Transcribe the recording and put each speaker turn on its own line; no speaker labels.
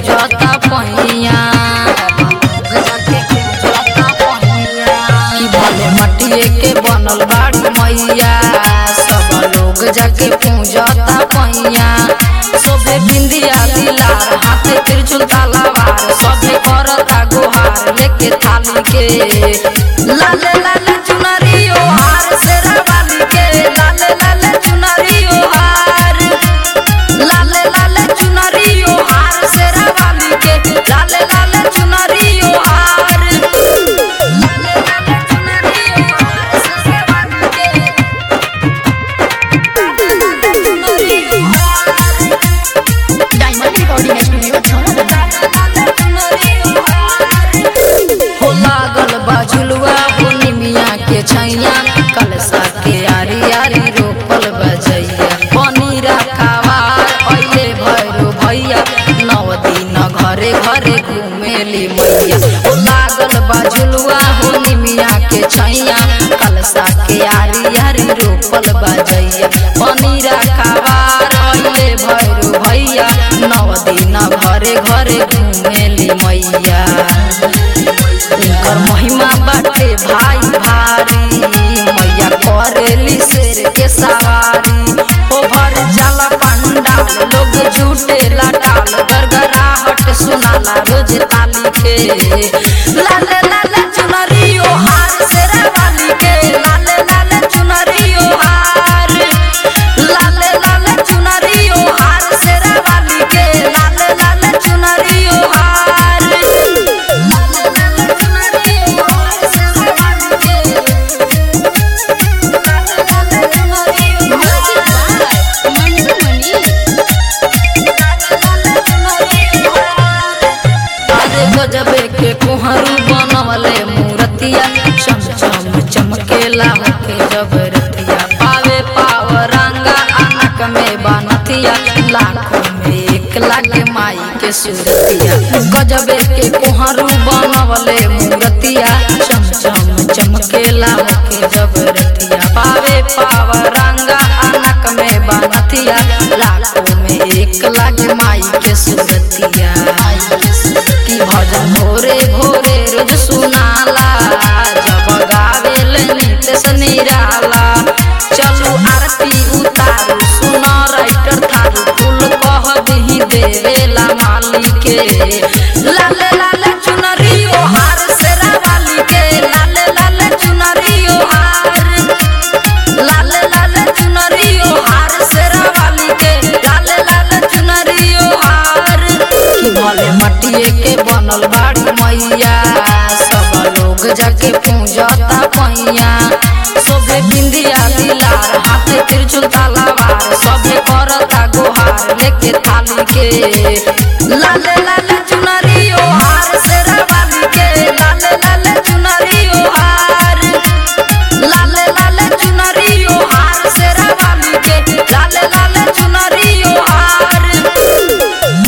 पूजता पहिया कि भले मटिए के बनल बाड़ी मैया सब लोग जाके पूजता पहिया सोभे बिंदिया दिलार हाथे त्रिशूल तलवार सभे करता गुहार लेके थाली के लाले लाले चुनरियो हार शेरा वाली के लाले लाले चुनरियो हार लाले लाले चुनरियो हार शेरा वाली के लाले लाले चुनरियो हार लाले लाले चुनरियो हार शेरा वाली के
डायमंड रिकॉर्डिंग स्टूडियो छौड़ा
हो लागल बा झुलुआ हो निमिया के छैया कलसा के आरी आरी रोपल बजैया पनीरा खावार अइले भैरो भैया नव दिन घरे घरे घुमेली मैया हो लागल बा झुलुआ हो निमिया के छैया कलसा के आरी आरी रोपल बजैया पनीरा खावार अइले भैरो भैया नव दिन घरे घरे घुमेली मैया उनकर महिमा बाटे भाई भारी मैया करेली शेर के सवारी ओ भर जाला पंडाल लोग झूठे लटाल गरगराहट सुनाला रोज ताली के लाले लाले चुनरियो हार शेरा वाली के लाले लाले चुनरियो हार लाले लाले चुनरियो हार शेरा वाली के लाले लाले चुनरियो हार लाले लाले चुनरियो हार शेरा वाली के लाले लाले चुनरियो
मंटू मनी
अरे गजबे के कुहरू बनवले मूर्तिया चम चम चमकेला होके जब रतिया पावे पाव रंगा अनक में बनतिया लाखों में एक लाख माई के सूरतिया गजबे के कुहरू बनवले मूर्तिया चम चम चमकेला होके जब रतिया पावे पाव रंगा अनक में बनतिया लाखों में एक लाख माई के सूरतिया की भजन भोरे भोरे रोज सुनाला जब गावेल नितेश निराला चलू आरती उतारू सुन राइटर थारू फूल कह दही देवेला माली के लाले लाले चुनरियो हार शेरा वाली के लाले लाले चुनरियो हार लाले लाले चुनरियो हार शेरा वाली के लाले लाले चुनरियो हार कि भले मटिए के बनल बाड़ी मैया सब लोग जाके पूजता पैया सोभे बिंदिया दिलार हाथे त्रिशूल तलवार सभे करता गुहार लेके थाली के लाले लाले